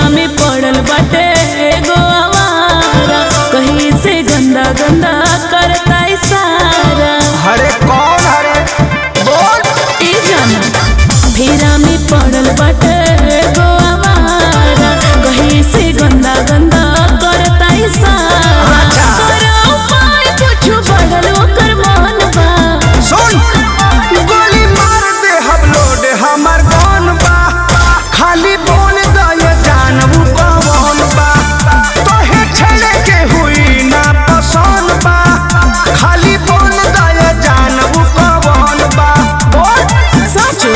में पड़ल बाटे एगो आवारा कहीं से गंदा गंदा करता इशारा हरे कौन हरे बोल ई जाना फेरा में पड़ल बाटे एगो आवारा कहीं से गंदा गंदा करता इशारा करो उपाय कुछ बढ़ल ओकर मन बा सुन गोली मार दे हम लोड हमर कौन बा खाली बोल दे जानबू कौन बा तोहे छेड़े के हुई ना पसंद बा खाली बोल दे जानबू कौन बा बोल सचो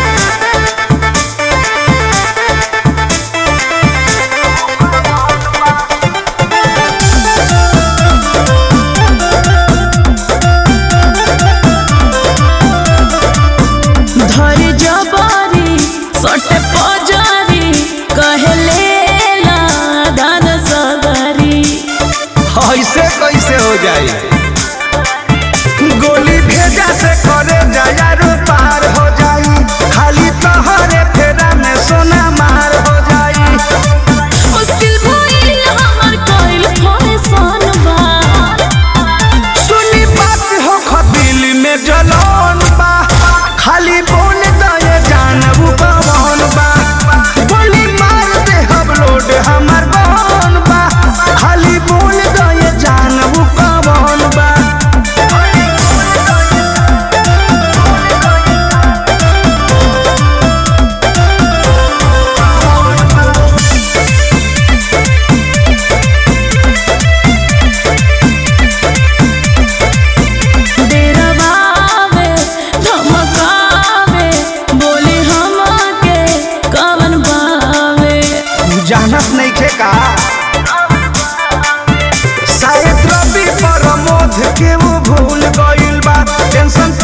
धर जबारी सटे पजारी कहले ला दान सगरी ऐसे कैसे हो जाए गोली भेजा से करे जायारो पार हो जाई खाली तोहरे फेरा में सोना मार हो जाई मुश्किल भइल हमर कइल फैशन बा सुनी बात हो खदिल में जलन बा खाली बोल दे जानबू कौन बा गोली मार दे हम लोड हमर कौन बा खाली बोल दे जानबू कौन बा डेरवावे धमकावे बोली हमके कवन बावे जानत नहीं खे का शायद रवि प्रमोद के वो भूल गइल बा टेंशन